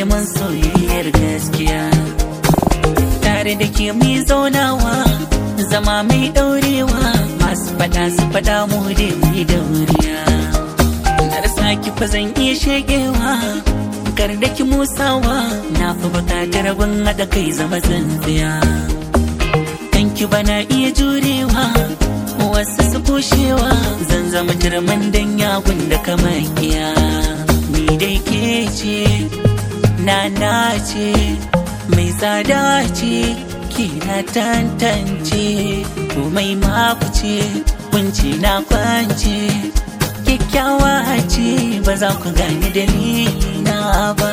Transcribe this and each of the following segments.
neman soyayyar gaskiya tare da ke mai zaunawa zama mai daurewa masu fada su fada mu da mai dauriya na rasa ki fa zan iya shegewa kar da ki musawa na fi bukatar ban haɗa kai zama tsintsiya kan ki bana iya jurewa wasu su kushewa zan zama jirman dan yagun da kamakiya ni dai ke ce na na ce mai tsada ce ki na tantance komai maku ce kunci na kwance kyakkyawa ce ba za ku gani dalilina ba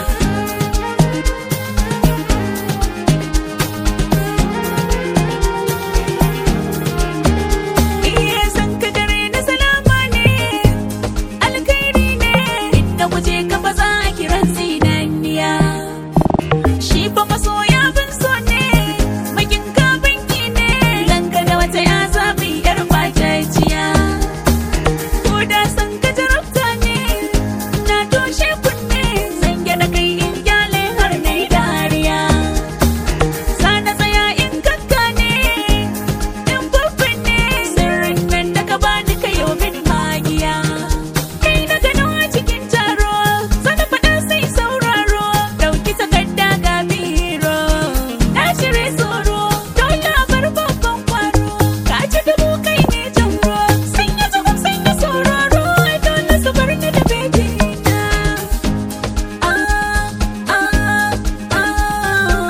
Iye san ka dare na salama ne, alkhairi ne, inda guje ka ba za a kiran zinaniya. Shi fa masoya bin so ne, makin ka banki ne, ranka da wata ya zaɓi yar ɓataciya. Ko da san ka jarabta ne, na toshe kunne, zan gyaɗa kai in gyale har na yi dariya. Sana tsaya in kakka ne, in babban ne, sirrin nan da ka bani ka yau min magiya. Kai na gano a cikin taro, zana faɗa sai sauraro, ɗauki takarda ga biro. Na shirya tsoro, dole a bar babban kwaro, ka ci dubu kai ne jamro, sanya jigum sanya sauraro, dole su bar ni da bebi na. Ah, ah, ah.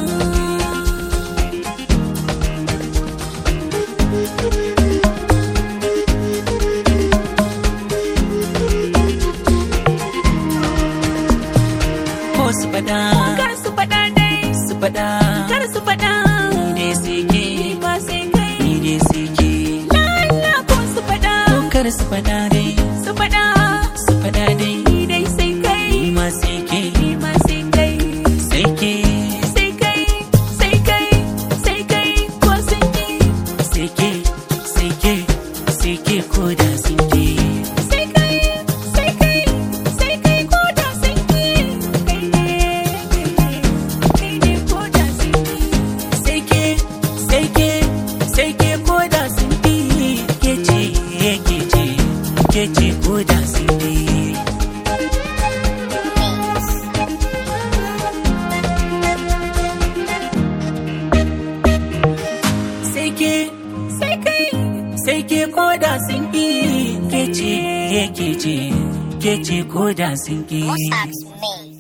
ko su fada Kar su faɗa dai, su fada kar su faɗa. ni dai sai ke Ni ba sai kai. ni dai sai ke Lala ko su faɗa, kar su fada dai su faɗa. su fada dai Ni dai sai kai. ni ma sai ke Ni ma sai kai. sai ke Sai kai, sai kai, sai kai ko sun ki. sai ke sai ke sai ke ko da sun ke Sai kai, sai kai, sai kai ko da sun ki. Kai ne, kai ne, kai ne ko da sun ki. sai ke sai ke sai ke ko da sun ke ke ce ke ce ke ce ko da sun ke sai ke Sai kai, sai ke ko da sun ke ke ce ke ce ke ce ko da sun ke Mossack's me.